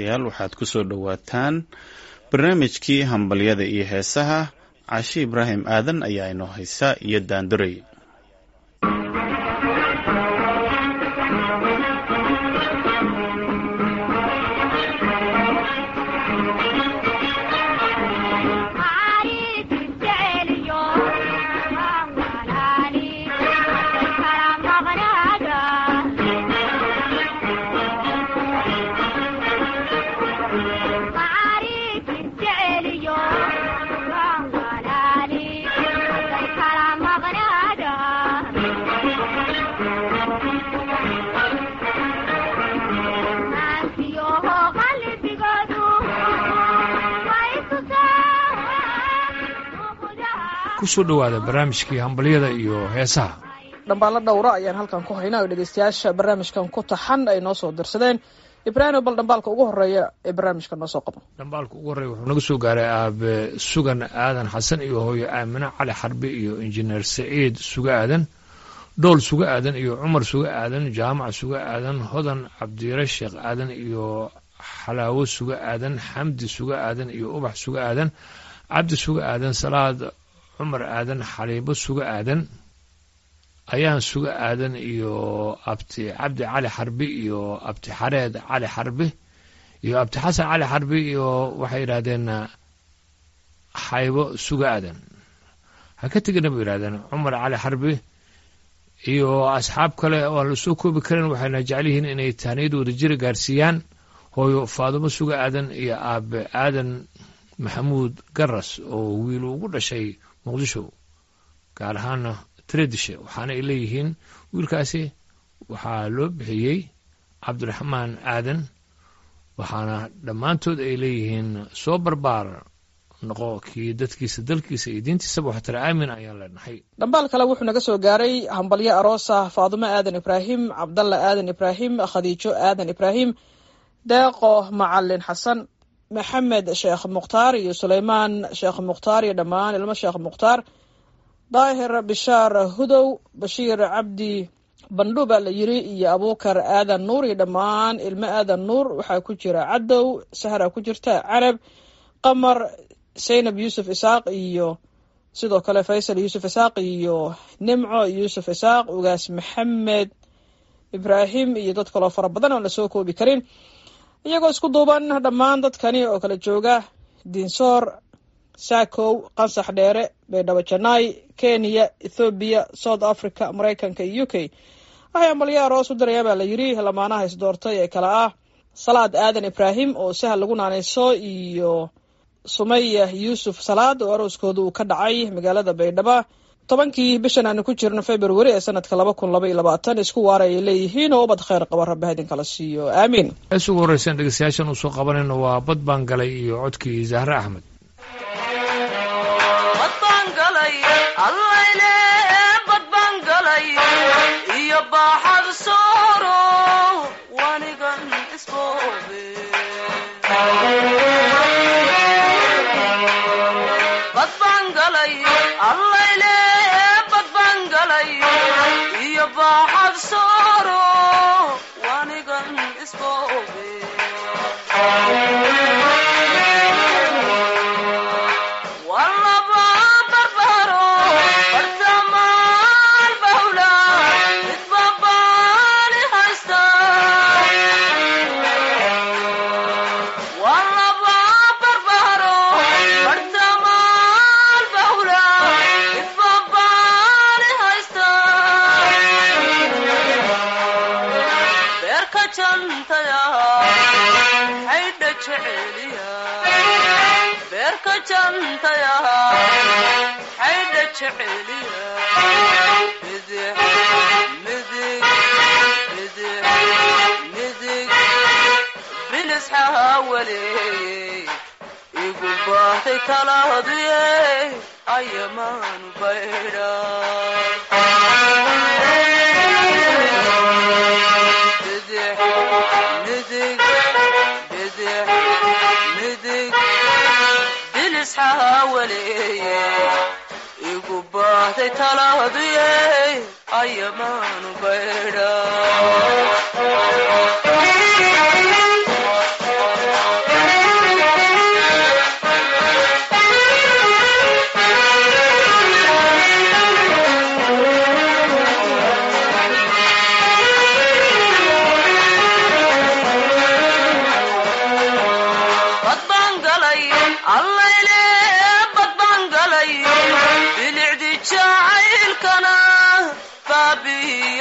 dhegeystayaal waxaad ku soo dhowaataan barnaamijkii hambalyada iyo heesaha cashi ibraahim aadan ayaa inoo haysa iyo daanduray kusoo dhowaada barnaamijkii hambalyada iyo heesaha dhambaallo dhowra ayaan halkan ku haynaa oo dhegeystayaasha barnaamijkan ku taxan ay noo soo dirsadeen ibraahim bal dhambaalka ugu horeeya ee barnaamijka noo soo qabo dhambaalka ugu horreeya wuxuu naga soo gaaray aabe sugan aadan xasan iyo hooyo aamine cali xarbi iyo injineer saciid suga aadan dhool suga aadan iyo cumar suga aadan jaamac suga aadan hodan cabdire sheekh aadan iyo xalaawo suga aadan xamdi suga aadan iyo ubax suga aadan cabdi suga aadan salaad cumar aadan xaliibo suga aadan ayaan suga aadan iyo abti cabdi cali xarbi iyo abti xareed cali xarbi iyo abti xasan cali xarbi iyo waxay yidhaahdeen xaybo suga aadan ha ka tegina bay yidhahdeen cumar cali xarbi iyo asxaab kale oo aan lasoo koobi karin waxayna jecel yihiin inay tahniyad wada jira gaarsiiyaan hooyo faadumo suga aadan iyo aabe aadan maxamuud garas oo wiil ugu dhashay muqdisho gaar ahaana tredishe waxaana ay leeyihiin wiilkaasi waxaa loo bixiyey cabdiraxmaan aadan waxaana dhammaantood ay leeyihiin soo barbaar noqo kii dadkiisa dalkiisa iyo diintiisaba waxtara aamin ayaan leenahay dhambaal kale wuxuu naga soo gaaray hambalyo aroosa faadumo aadan ibraahim cabdalla aadan ibraahim khadiijo aadan ibraahim deeqo macalin xasan maxamed sheekh mukhtaar iyo suleymaan sheekh mukhtaar iyo dhammaan ilmo sheekh mukhtaar daahir bishaar hudow bashiir cabdi bandhu baa la yiri iyo abuukar aadan nuur iyo dhammaan ilmo aadan nuur waxaa ku jira cadow sahra ku jirta carab qamar saynab yuusuf isaaq iyo sidoo kale faysal yuusuf isaaq iyo nimco yuusuf isaaq ugaas maxamed ibraahim iyo dad kaloo fara badan oon lasoo koobi karin iyagoo isku duuban dhammaan dadkani oo kala jooga dinsoor sakow qansax dheere baydhabo janaay kenya ethoobiya south africa maraykanka iyo u k waxay ambalyo aroos u dirayaa baa la yiri lamaanaha isdoortay ee kale ah salaad aadan ibraahim oo sahal lagu naanayso iyo sumaya yuusuf salaad oo arooskooda uu ka dhacay magaalada baydhabo tobankii bishan aanu ku jirno february ee sanadka laba kun laba iyo labaatan isku waara ay leeyihiin oo ubad kheyr qaba rabbi haydin kala siiyo aamiin hees ugu horreysan dhegeystayaashan uu soo qabanayno waa bad baan galay iyo codkii zahre axmed iyo baaxad sooro wanigan isboobe badbaan galay allayle badbaan galay iyo baaxad sooro wanigan isboobe beerka jantaya xaydha jeceliya midig midig midig midig bilis xaawaleeyey igu bahtay talahaduye ayamaanu baydha igu baahday talahaduye ayamaanu baydha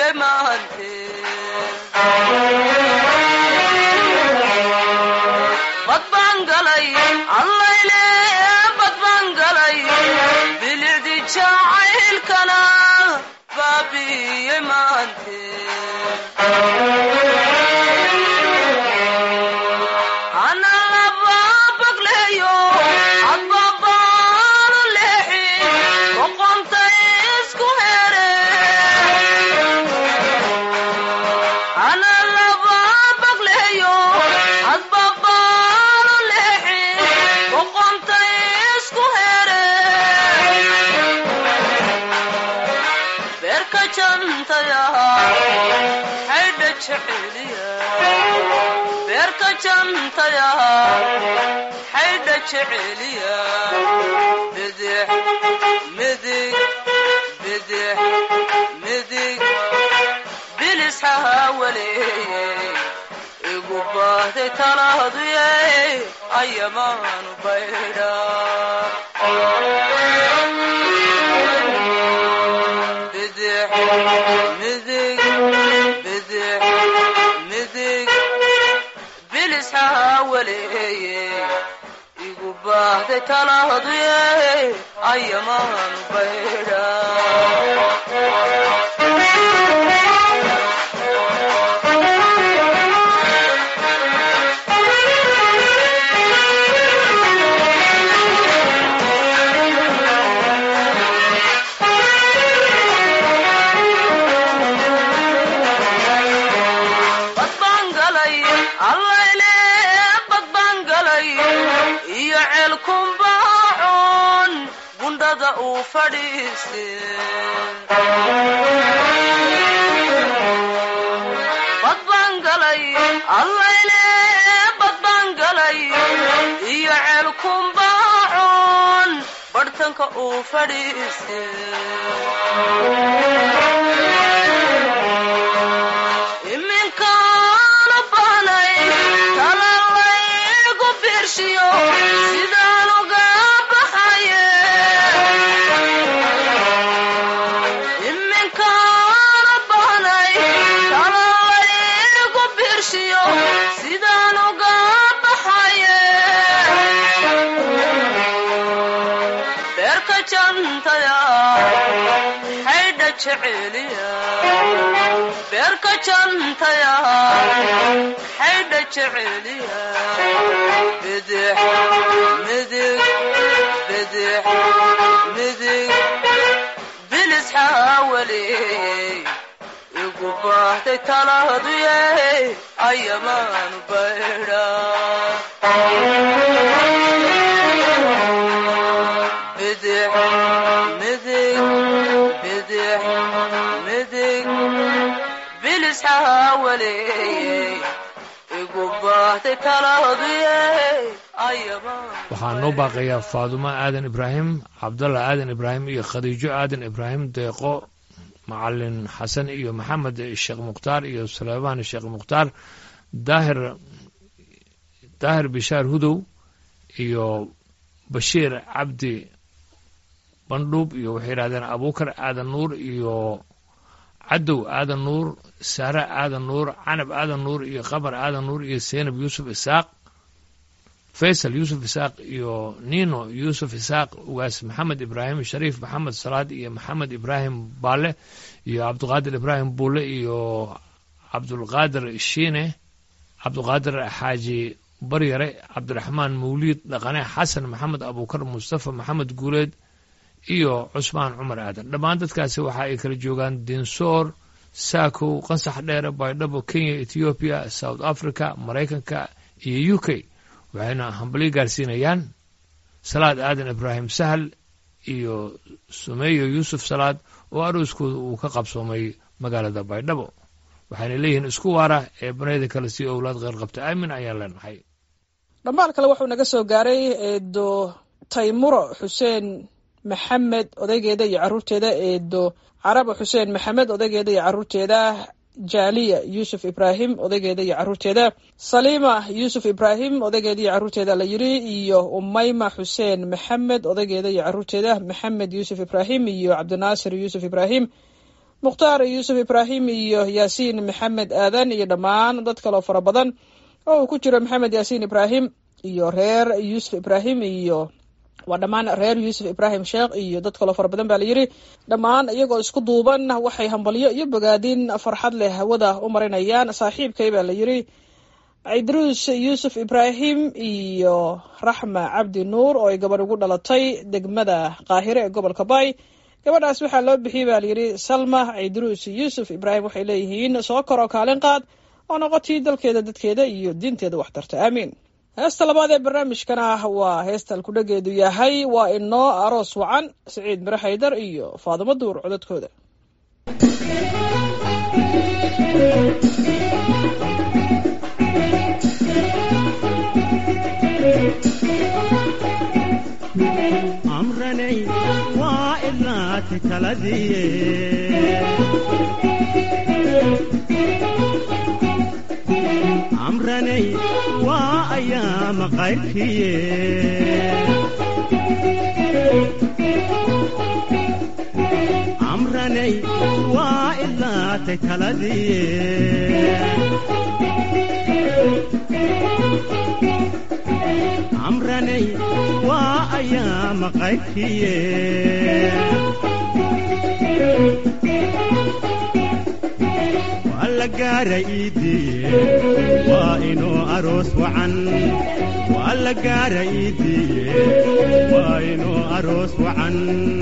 maante bad baan galay allayle bad baan galay bilicdi jacaylkana baabiye maante ana laba bagleeyo adbabaanu leexi boqonta isku here ana laba bagleeyo adbabaanu leexi boqonta isku here beerka jantaya xaydha jeceliya beerka jantaya xaydha jeceliya bidix midig bidix midig bilis hahawaleeye igu baahday talaaduye ayamaanu baydha bidix midig bidix midig bilis hahawaleeye igu baahday talaaduye ayamaanu baydha bad baan galay allayle bad baan galay iyo ceelkumbaacoon gundhada uu fadhiiste bad baan galay allayle bad baan galay iyo ceelkumbaacoon barhtanka uu fadhiiste iminkaana bahnay talalaygu birshiyo sidaan uga baxaye iminkaana bahnay talalaygu birshiyo sidaan uga baxaye beerka jantaya xaydha jeceliya beerka jantaya xaydha jeceliya bidix midig bidix midig bilis hawaleey igu baahday talaaduye ayamaanu baydha bidix midig bidix midig bilis hawaleeye igu baahday talaaduye ayamaanu waxaa noo baaqayaa faadumo aadan ibraahim cabdalla aadan ibraahim iyo khadiijo aadan ibraahim deeqo macalin xasan iyo maxamed sheekh mukhtaar iyo suleymaan sheekh mukhtaar daahir daahir bishaar hudow iyo bashiir cabdi bandhuub iyo waxay yidhahdeen abuukar aadan nuur iyo cadow aadan nuur saare aadan nuur canab aadan nuur iyo qamar aadan nuur iyo seynab yuusuf isaaq faysal yuusuf isaaq iyo nino yuusuf isaaq ugaas maxamed ibraahim shariif maxamed salaad iyo maxamed ibraahim baale iyo cabdiqaadir ibraahim buule iyo cabdulqaadir shiine cabdiqaadir xaaji baryare cabdiraxmaan mawliid dhaqane xasan maxamed abuukar mustafa maxamed guuleed iyo cusmaan cumar aadan dhammaan dadkaasi waxa ay kala joogaan dinsoor saakow qansax dheere baydhabo kenya ethoobiya south africa maraykanka iyo u k waxayna hambalyo gaarsiinayaan salaad aadan ibraahim sahal iyo sumeyo yuusuf salaad oo arooskooda uu ka qabsoomay magaalada baydhabo waxayna leeyihiin isku waara ee banayda kale si owlaad qeyr qabta aamin ayaan leenahay dhammaal kale wuxuu naga soo gaaray eedo taymuro xuseen maxamed odaygeeda iyo caruurteeda eedo carabo xuseen maxamed odaygeeda iyo caruurteeda jaaliya yuusuf ibraahim odaygeeda iyo caruurteeda saliima yuusuf ibraahim odaygeeda iyo caruurteeda la yiri iyo umayma xuseen maxamed odaygeeda iyo caruurteeda maxamed yuusuf ibraahim iyo cabdinaasir yuusuf ibraahim mukhtaar yuusuf ibraahim iyo yaasiin maxamed aadan iyo dhammaan dad kaloo fara badan oo uu ku jiro maxamed yaasiin ibraahim iyo reer yuusuf ibraahim iyo waa dhammaan reer yuusuf ibraahim sheekh iyo dad kaloo fara badan baa la yidhi dhammaan iyagoo isku duuban waxay hambalyo iyo bogaadin farxad leh hawada u marinayaan saaxiibkay baa la yidhi cidruus yuusuf ibraahim iyo raxma cabdi nuur oo ay gabadh ugu dhalatay degmada qaahire ee gobolka bay gabadhaas waxaa loo bixiyey baa layidhi salma cidruus yuusuf ibraahim waxay leeyihiin soo koroo kaalin qaad oo noqotii dalkeeda dadkeeda iyo diinteeda wax tarta aamiin heesta labaad ee barnaamijkana waa heesta alkudhageedu yahay waa inoo aroos wacan siciid mire haydar iyo faadimo duur codadkooda amranay waa ilaati taladiye amranay waa ayaama qayrkiye amranay waa ilaatay taladiye amranay waa ayaama qayrkiye waa la gaara iidiye waa inuu aroos wacan waa la gaara iidiye waa inuu aroos wacan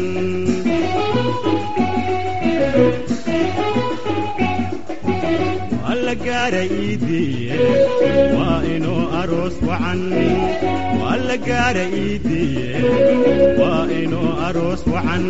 waa la gaara iidiye waa inuu aroos wacan waa la gaara iidiye waa inuu aroos wacan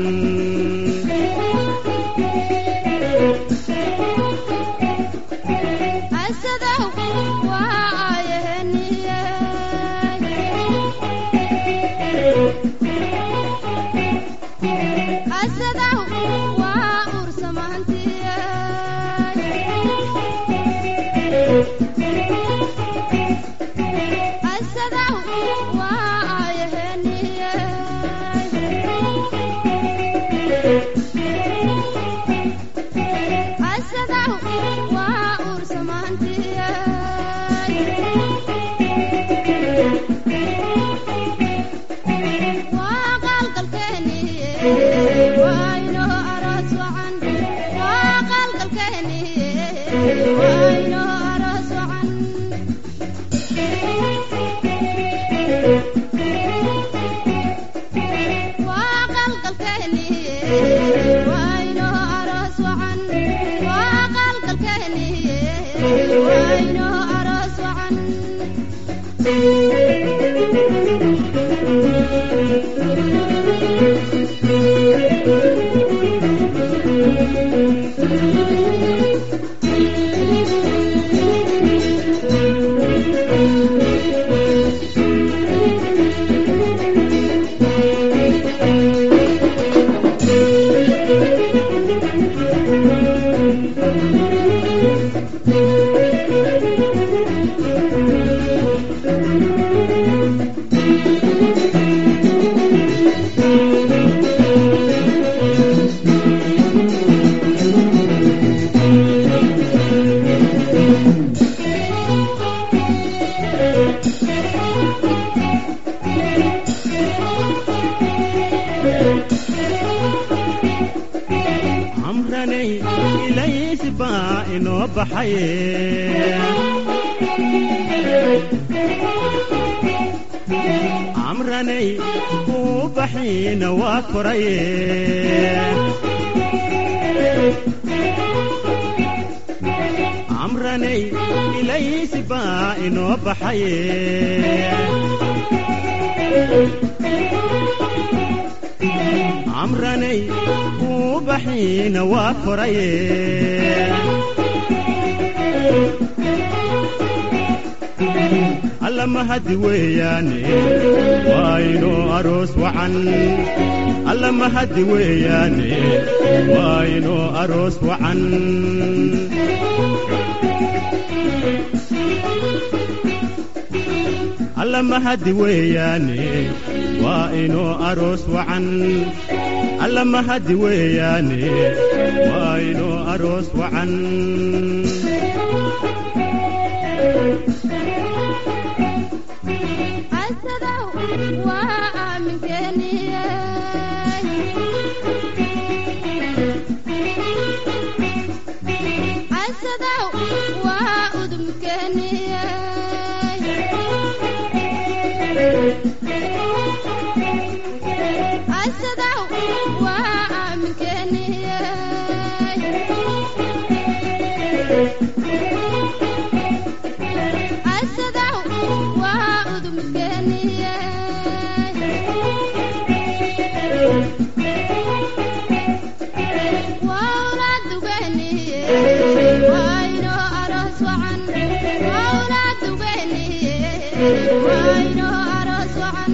amranay ilays baa inoo baxaye amranay uu baxiina waa koraye amranay ilays baa inoo baxaye amranay uu baxiina waa koraye alla mahadi weeyaane waa inuu aroos wacan alla mahadi weeyaane waa inuu aroos wacan alla mahadi weeyaane waa inuu aroos wacan alla mahadi weeyaane waa inuu aroos wacan casadow waa aaminkeeniye casadow waa udumkeeniye casadow waa aaminkeeniye casadow waa udumkeeniye wawla dugeniye wayno aroos wacan wawla dugeniye wayno aroos wacan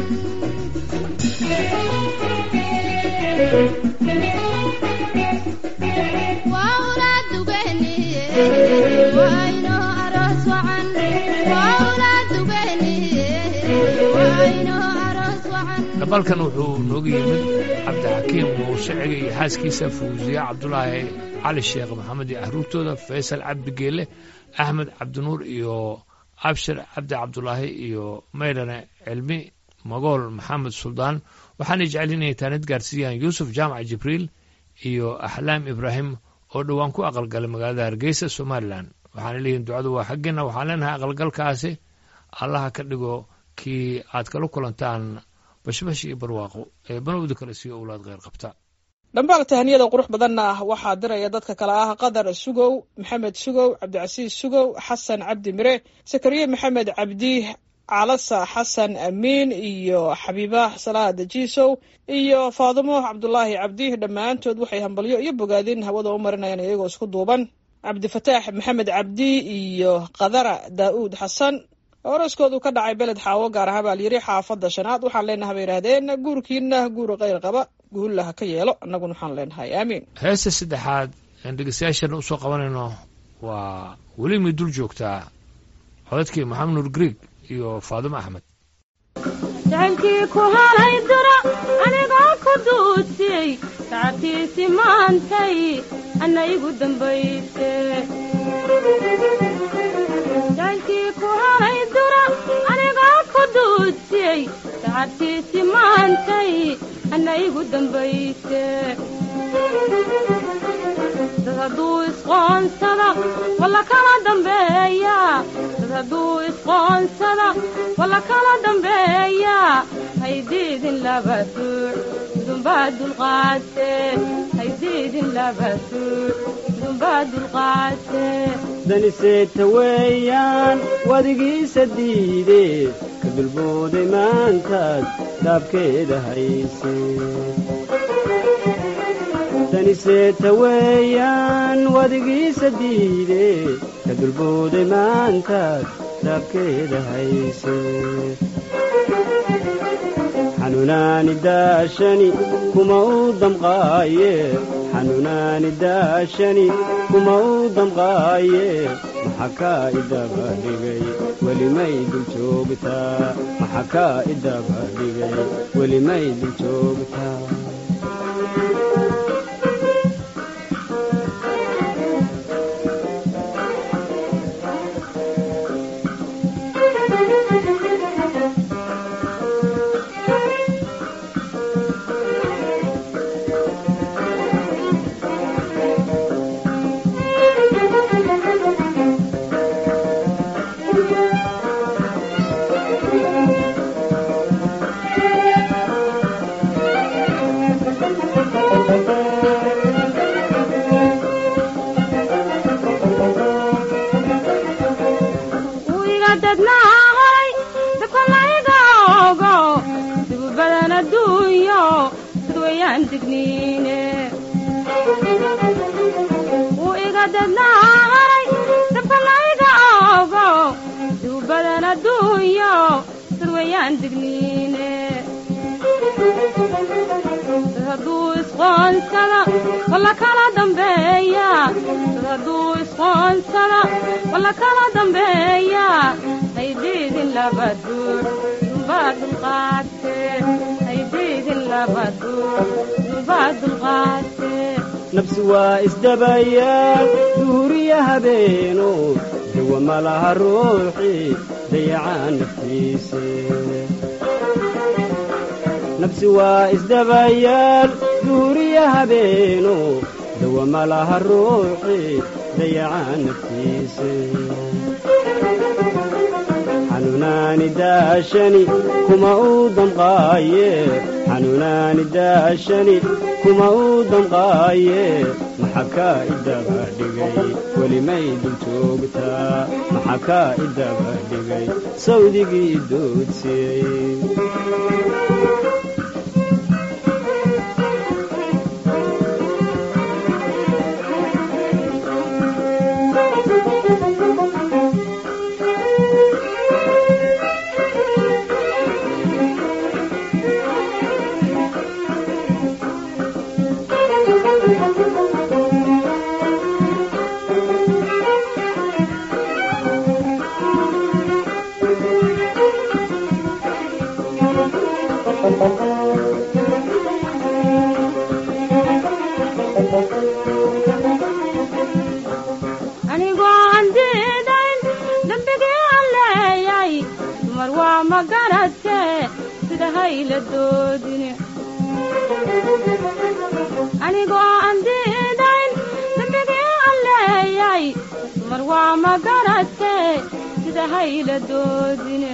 wawla dugeniye wayno aroos wacan wawla dugeniye wayno aroos wacan dhabalkan wuxuu nooga yimid cabdixakiim muuseciga iyo xaaskiisa fawsiye cabdulaahi cali sheekh maxamed iyo ahruurtooda faysal cabdi geele axmed cabdinuur iyo abshir cabdi cabdulaahi iyo maydhane cilmi magool maxamed suldaan waxaanay jecel inay taanid gaarsiiyaan yuusuf jaamac jibriil iyo axlaam ibraahim oo dhowaan ku aqalgalay magaalada hargeysa somalilan waxaana leeyihin ducadu waa xaggeena waxaan leenahay aqalgalkaasi allaha ka dhigo kii aad kala kulantaan bashbash iyo barwaaqo ee banowda kale siiyo owlaad kheyr qabta dhambaal tahaniyada qurux badanna ah waxaa diraya dadka kale ah qadar sugow maxamed sugow cabdicasiis sugow xasan cabdi mire sakariye maxamed cabdi calasa xasan amiin iyo xabiiba salaad jiisow iyo faadimo cabdulaahi cabdi dhammaantood waxay hambalyo iyo bogaadin hawada u marinayaan iyagoo isku duuban cabdifataax maxamed cabdi iyo qadara daa'uud xasan oroskoodu ka dhacay beled xaawo gaar ahaan baa layidhi xaafadda shanaad waxaan leenahay bay yidhaahdeen guurkiina guur kheyr qaba guulla ha ka yeelo annaguna waxaan leenahay aamiin heesta saddexaad aan dhegeystayaashana usoo qabanayno waa weli may dul joogtaa codadkii maxamed nuur grieg iyo faadimo axmed jacaylkii ku halay dura anigoo ku duudsiyey sacabtiisi maantay anna igu dambayse jacaylkii ku halay dura anigoo ku duudsiyey sacabtiisi maantay anna igu dambayse dad hadduu isqoonsada walla kala dambeeya dad hadduu isqoonsada walla kala dambeeya haydiidin laba suuc dumbaa dulqaate haydiidin laba suuc dumbaa dulqaate daniseeta weeyaan wadigiisa diidee ka dulbooday maantaad dhaabkeeda hayse daniseeta weeyaan wadigiisa diidee ka dulbooday maantaad dhaabkeeda hayse xanuunaani daashani kuma u damqaaye xanuunaani daashani kuma u damqaaye maxa kaa idaba dhigay welimay dul joogtaa maxa kaa idaba dhigay welimay dul joogtaa wiga dadnaa horay dakolayga ogo sigu badan adduunyo dad wayaan digniine wuu iga dadnaa horay dakolayga ogo sigu badan adduunyo dad wayaan digniine dad hadduu isqoonsada walla kala dambeeya dad hadduu isqoonsada walla kala dambeeya haydiidin laba duur dumbaa dulqaate haydiidin laba duur dumbaa dulqaate nafsi waa isdabayaal duhuriya habeeno dawa ma laha ruuxii dayacaa naftiise nafsi waa isdabayaal duhuriya habeeno dawa ma laha ruuxii dayacaa naftiise xanuunaani daashani kuma uu damqaaye xanuunaani daashani kuma uu damqaaye maxa kaa idaba dhigay welimay dul joogtaa maxa kaa idaba dhigay sawdigii doodsiiyey anigoo aan diidayn dembigii aan leeyay dumar waa ma garatee sida hayla doodine anigoo aan diidayn dembigii aan leeyay dumar waa ma garatee sida hayla doodine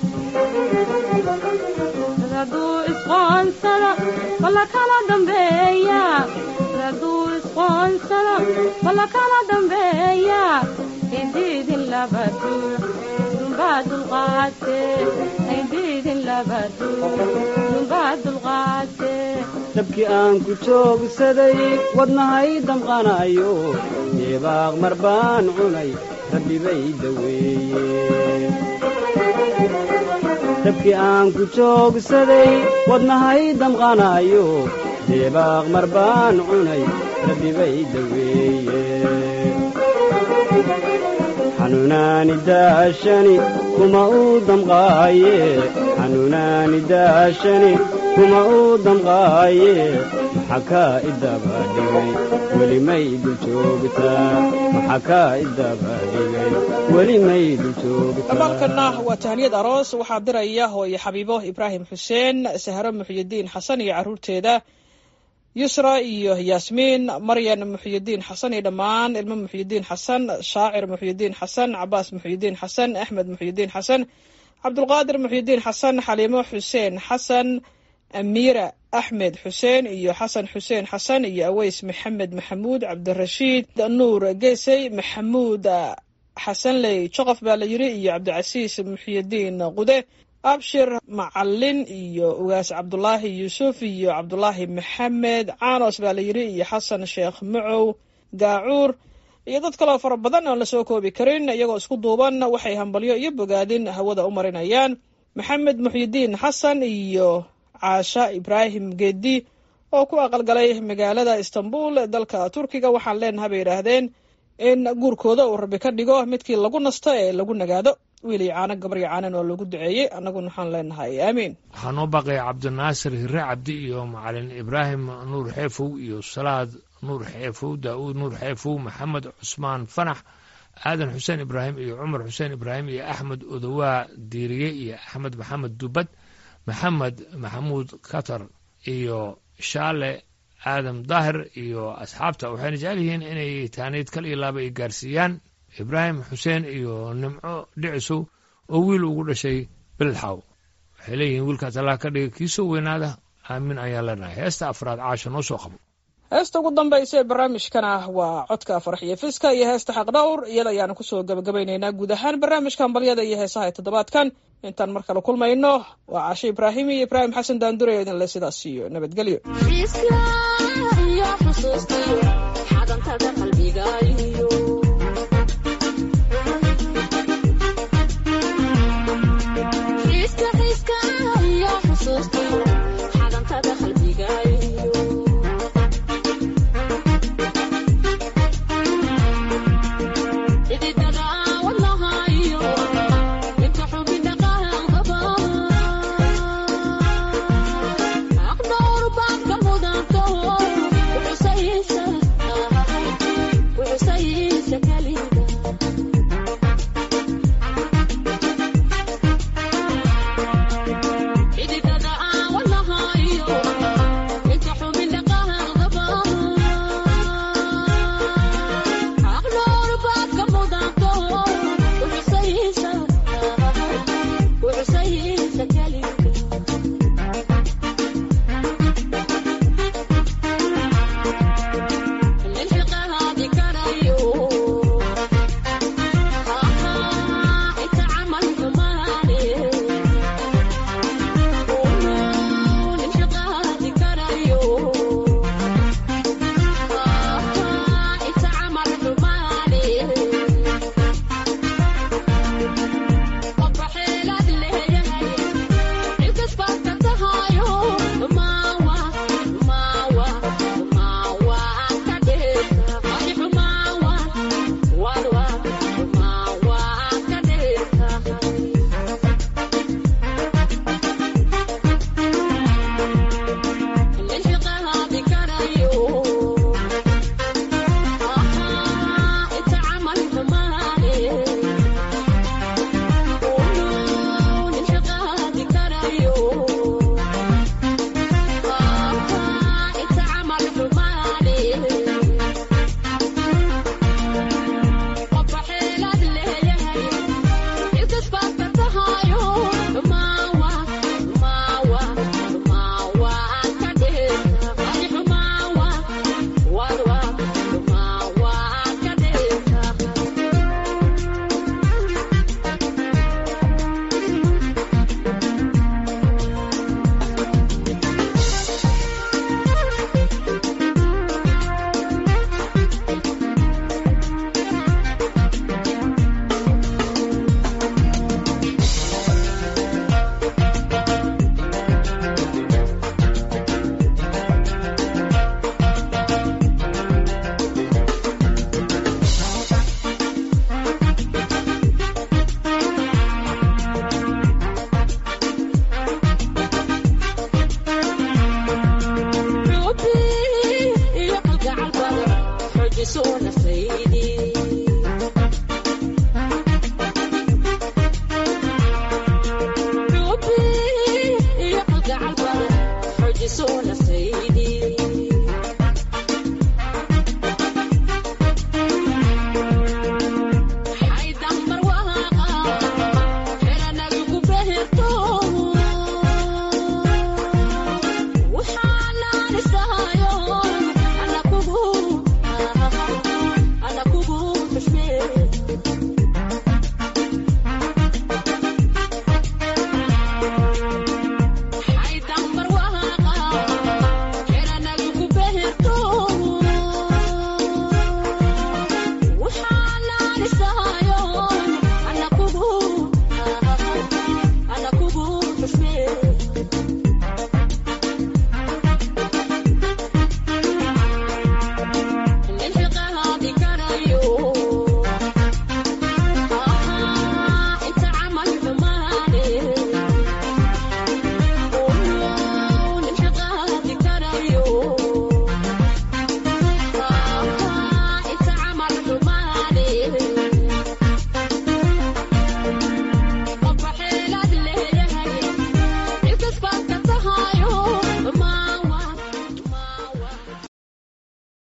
dad hadduu isqoonsado walla kala dambeeya dad hadduu isqoonsado walla kala dambeeya haydhiidin laba duux dumbaa dulqaatee haydhiidin laba duux dumbaa dulqaatee dabkii aan ku joogsaday wadnahay damqanayo deebaaq mar baan cunay rabbi bay daweeye dabkii aan ku joogsaday wadnahay damqanayo deebaaq mar baan cunay rabbi bay daweeye xanuunaani daashani kuma uu damqaaye xanuunaani daashani kuma uu damqaaye maxa kaa idaba dhigay welimay dul joogtaa maxa kaa idaba dhigay welimay dul joogtaa abaalkanna waa tahniyad aroos waxaa diraya hooye xabiibo ibraahim xuseen sahro muxyidiin xasan iyo carruurteeda yusra iyo yaasmiin maryan muxyidiin xasan iyo dhammaan ilmo muxyidiin xasan shaacir muxyidiin xasan cabaas muxyidiin xasan axmed muxyidiin xasan cabdulqaadir muxyidiin xasan xaliimo xuseen xasan amiira axmed xuseen iyo xasan xuseen xasan iyo aweys maxamed maxamuud cabdirashiid nuur geesey maxamuud xasanley joqof baa la yidhi iyo cabdicasiis muxyidiin qude abshir macalin iyo ugaas cabdulaahi yuusuf iyo cabdulaahi maxamed caanos baa la yidhi iyo xasan sheekh macow gaacuur iyo dad kaloo fara badan oon la soo koobi karin iyagoo isku duuban waxay hambalyo iyo bogaadin hawada u marinayaan maxamed muxyidiin xasan iyo caasha ibraahim geedi oo ku aqalgalay magaalada istanbul dalka turkiga waxaan leenaha bay yidhaahdeen in guurkooda uu rabbi ka dhigo midkii lagu nasto ee lagu nagaado wiil iyo caano gabar iyo caanan oo lagu duceeyey annaguna waxaan leenahay aamiin waxaa noo baaqaya cabdinaasir hire cabdi iyo macalin ibraahim nuur xeefow iyo salaad nuur xeefow daa'uud nuur xeefow maxamed cusmaan fanax aadan xuseen ibraahim iyo cumar xuseen ibraahim iyo axmed odowaa diiriye iyo axmed maxamed dubad maxamed maxamuud katar iyo shaale aadam daahir iyo asxaabta waxayna jecel yihiin inay taaniid kal iyo laaba ay gaarsiiyaan ibraahim xuseen iyo nimco dhicisow oo wiil ugu dhashay beledxaw waxay leeyihiin wiilkaas allah ka dhiga kiisoo weynaada aamin ayaan leenahay heesta afraad caasha noo soo qabo heesta ugu dambaysa ee barnaamijkana waa codka farax iyo fiska iyo heesta xaqdhowr iyada ayaanu kusoo gabagabaynaynaa guud ahaan barnaamijka hambalyada iyo heesaha ee toddobaadkan intaan mar kale kulmayno waa caashe ibraahim iyo ibraahim xasan daandure idinle sidaas iyo nabadgelyo Isla iyo xusuustiyo